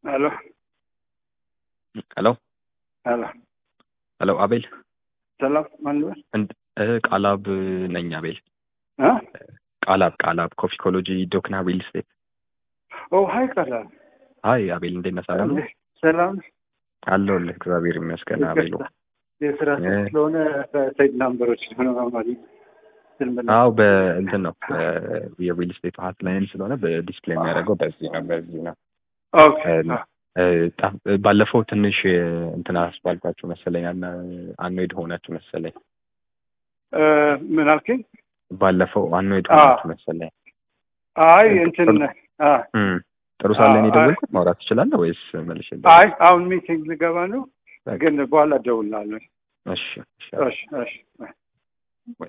ሄሎ ሄሎ ሄሎ ሄሎ አቤል ሰላም ማን ልበል? እንድ- እ ቃላብ ነኝ አቤል እ? ቃላብ ቃላብ ኮፊኮሎጂ ዶክና ሪል ስቴት ኦ ሀይ ቀላል ሀይ አቤል እንዴት ነህ ሰላም ነው ሰላም አለሁልህ እግዚአብሔር ይመስገን አቤሉ ይቅርታ፣ የስራ ሰው እ። ስለሆነ ሳይድ ናምበሮች ሆነ ማማሪ ስልምና አው በእንትን ነው በ- የሪል ስቴት ሀት ላይን ስለሆነ በዲስፕሌይ የሚያደርገው በዚህ ነው በዚህ ነው ኦኬ እ፣ እ፣ ጣ- ባለፈው ትንሽ እ፣ እንትን አስባልኳችሁ መሰለኝ አና- አንዌድ ሆናችሁ መሰለኝ እ፣ ምን አልከኝ? ባለፈው አንዌድ አ። ሆናችሁ መሰለኝ አይ እንትን አ እም፣ ጥሩ ሳለ አ- እኔ ደወልኩት ማውራት ትችላለህ ወይስ መልሼ አይ አሁን ሚቲንግ ልገባ ነው፣ ግን በኋላ እደውልልሃለሁ። እሺ እሺ እሺ እሺ